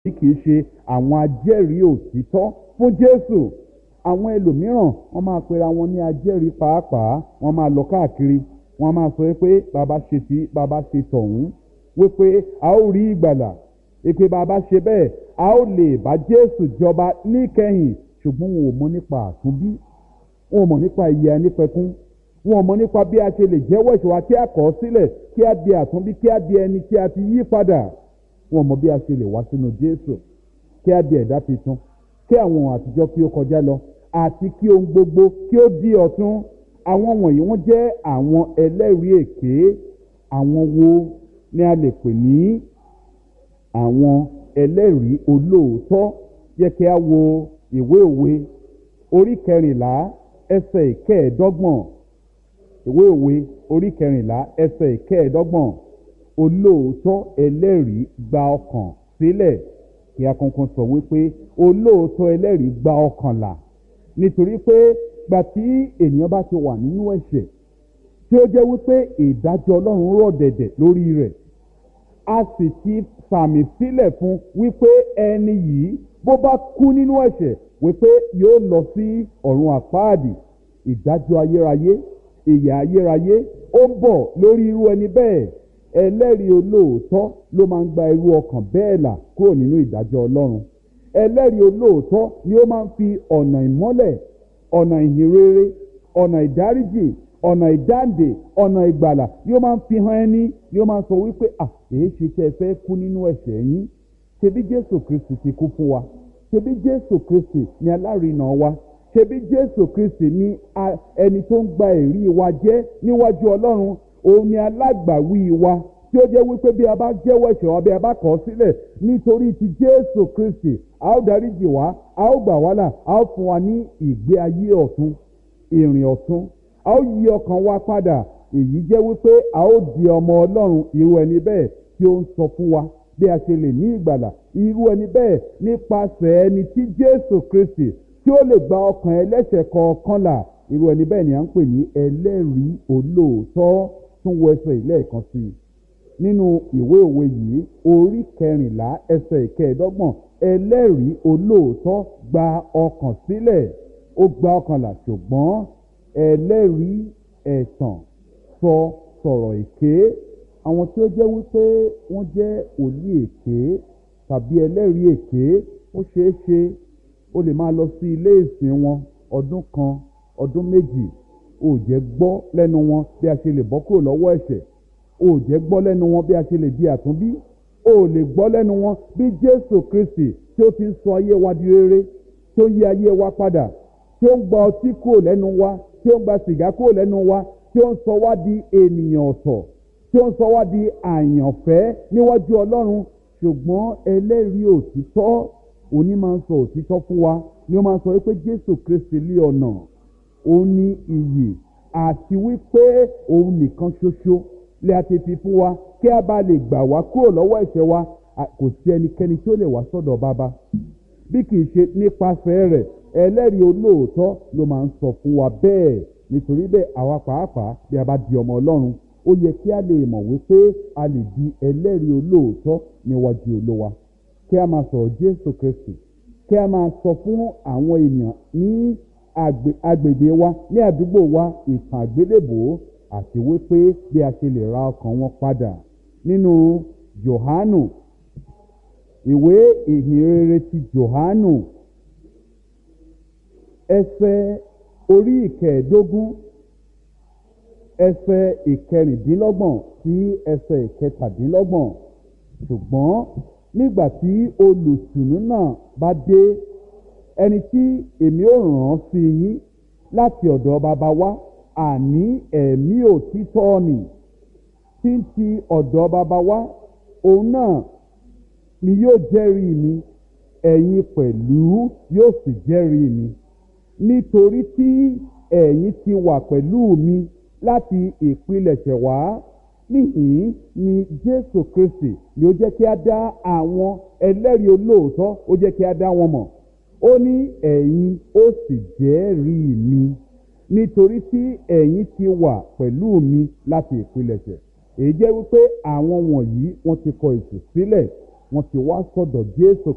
tí kì í ṣe àwọn ajẹ́rìí òtítọ́ fún jésù àwọn ẹlòmíràn wọ́n máa pera wọn ní ajẹ́rìí pàápàá wọ́n máa lọ káàkiri wọ́n máa sọ pé bàbá ṣe tí bàbá ṣe tọ̀hún wípé a ó rí ìgbàlà èpè bàbá ṣe bẹ́ẹ̀ a ó lè bá jésù jọba níkẹyìn ṣùgbọ́n wọn ò mọ nípa àtúnbí wọn ò mọ nípa ìyè anípẹ̀kún wọn ò mọ nípa bí a ṣe lè jẹ́wọ́ ìṣòwò kí a kọ̀ ọ́ sílẹ̀ kí a di àtúnbí kí a di ẹni tí a ti yí padà wọn ò mọ bí a ṣe lè wá sínú jésù kí a di ẹ̀dá tuntun kí àwọn ohun àtijọ́ kí ó kọjá lọ àti kí ohun gbogbo kí ó di ọ̀tun àwọn wọ̀nyí wọ́n jẹ́ àwọn ẹlẹ́rìí èké àwọn wo ni a lè pè ní àwọn ẹlẹ́rìí olóòótọ́ yẹ kí a wo ìwé òwe orí kẹrìnlá ẹsẹ̀ ìkẹẹ̀ẹ́dọ́gbọ̀n ìwé òwe orí kẹrìnlá ẹsẹ̀ ìkẹẹ̀ẹ́dọ́gbọ̀n olóòótọ́ ẹlẹ́rìí gba ọkàn sílẹ̀ kí a kankan sọ wípé olóòótọ́ ẹlẹ́rìí gba ọkàn là nítorí pé gbà tí ènìyàn bá ti wà nínú ẹ̀ṣẹ̀ tí ó jẹ́ wípé ìdájọ́ ọlọ́run rọ̀ dẹ̀dẹ̀ lórí rẹ̀ a sì ti sàmì sílẹ̀ fún wípé ẹni yìí bó bá kú nínú ẹ̀ṣẹ̀ wípé yóò lọ sí ọ̀run àpáàdì ìdájọ́ ayérayé ìyà ayérayé ó ń bọ̀ lórí irú ẹni bẹ́ẹ̀ ẹlẹ́rìí olóòótọ́ ló máa ń gba irú ọkàn bẹ́ẹ̀ là kúrò nínú ìdájọ́ ọlọ́run ẹlẹ́rìí olóòótọ́ ni ó máa ń fi ọ̀nà ìmọ́lẹ̀ ọ̀nà ìhìnrere ọ̀nà ìdáríjì ọ̀nà ìdáǹdè ọ̀nà ìgbàlà ni ó máa ń fi hàn ẹni ni ó máa ń sọ wípé à èyí ṣe tẹ́ ẹ fẹ́ kú nínú ẹ̀ṣẹ̀ yín ṣebí jésù kristi ti kú fún wa ṣebí jésù kristi ni alárinà wa ṣebí jésù kristi ni ẹni tó ń gba èrí wa jẹ́ níwájú ọlọ́run òun ni alágbàwí wa tí ó jẹ́ wípé bí a bá jẹ́wọ́ ẹ̀ṣẹ̀ wa bí a bá kọ̀ ọ́ sílẹ̀ nítorí ti jésù kristi a ó dáríjì wá a ó gbà wá là a ó fún wa ní ìgbé ayé ọ̀tun ìrìn ọ̀tun a ó yí ọkàn wa padà èyí jẹ́ wípé a ó di ọmọ ọlọ́run irú ẹni bẹ́ẹ̀ tí ó ń sọ fún wa bí a ṣe lè ní ìgbàlà irú ẹni bẹ́ẹ̀ nípasẹ̀ ẹni tí jésù kristi tí ó lè gba ọkàn ẹlẹ́ṣẹ̀ kọ̀ọ̀kan là irú ẹni bẹ́ẹ̀ ni à ń pè ní ẹlẹ́rìí olóòótọ́ tún wọ ẹsẹ̀ ìlẹ́ẹ̀kan sí i nínú ìwé òwe yìí orí kẹrìnlá ẹsẹ̀ ìkẹẹ̀dọ́gbọ̀n ẹlẹ́rìí olóòótọ́ gba ọkàn sílẹ̀ ó gba ọkàn là ṣùgbọ́n ẹlẹ́rìí ẹ̀tàn sọ sọ̀rọ̀ èké àwọn tí ó jẹ́ wípé wọ́n jẹ́ òlí èké tàbí ẹlẹ́rìí èké ó ṣeé ṣe ó lè máa lọ sí ilé ìsìn wọn ọdún kan ọdún méjì ó jẹ́ gbọ́ lẹ́nu wọn bí a ṣe lè bọ́ kúrò lọ́wọ́ ẹ̀ṣẹ̀ ó jẹ́ gbọ́ lẹ́nu wọn bí a ṣe lè di àtúnbí ó lè gbọ́ lẹ́nu wọn bí jésù kristi tí ó ti ń sọ ayé wa di rere tí ó ń yí ayé wa padà tí ó ń gba ọtí kúrò lẹ́nu wa tí ó ń gba sìgá kúrò lẹ́nu wa tí ó ń sọ wá di ènìyàn ọ̀tọ̀ tí ó ń sọ wá di àyànfẹ́ níwájú ọlọ́run ṣùgbọ́n ẹlẹ́rìí òtítọ́ òní máa ń sọ òtítọ́ fún wa ni ó máa ń sọ wípé jésù kristi lé ọ̀nà òun ní iyì àti wípé òun nìkan ṣoṣo lè àti fi fún wa kí a bá lè gbà wá kúrò lọ́wọ́ ẹ̀ṣẹ̀ wa kò sí ẹnikẹ́ni tí ó lè wá sọ́dọ̀ bàbá bí kì í ṣe nípasẹ̀ rẹ̀ ẹlẹ́rìí olóòótọ́ ló máa ń sọ fún wa bẹ́ẹ̀ nítorí bẹ́ẹ̀ àwa pàápàá bí a bá di ọmọ ọlọ́run ó yẹ kí a lè mọ̀ wípé a lè di ẹlẹ́rìí olóòótọ́ níwájú olówa kí a máa sọ̀rọ̀ jésù kristi kí a máa sọ fún àwọn ènìyàn ní agbègbè wa ní àdúgbò wa ìtàn àgbélébòó àti wípé bí a ṣe lè ra ọkàn wọn padà nínú johanu ìwé ìhìnrere ti johanu ẹsẹ orí ìkẹẹ̀ẹ́dógún ẹsẹ ìkẹrìndínlọ́gbọ̀n sí ẹsẹ ìkẹtàdínlọ́gbọ̀n ṣùgbọ́n nígbà tí olùsùnú náà bá dé ẹni tí èmi ò ràn án sí yín láti ọ̀dọ̀ bàbá wa àní ẹ̀mí òtítọ́ nì tí ń ti ọ̀dọ̀ bàbá wa òun náà ni yóò jẹ́rìí mi ẹ̀yin pẹ̀lú yóò sì jẹ́rìí mi nítorí tí ẹ̀yin ti wà pẹ̀lú mi láti ìpilẹ̀ṣẹ̀ wá níhìn ni jésù kristi ni ó jẹ́ kí a dá àwọn ẹlẹ́rìí olóòótọ́ ó jẹ́ kí a dá wọn mọ̀ ó ní ẹ̀yin ó sì jẹ́rìí mi nítorí tí ẹ̀yin ti wà pẹ̀lú mi láti ìpilẹ̀ṣẹ̀ èyí jẹ́ wípé àwọn wọ̀nyí wọ́n ti kọ ìtù sílẹ̀ wọ́n ti wá sọ̀dọ̀ jésù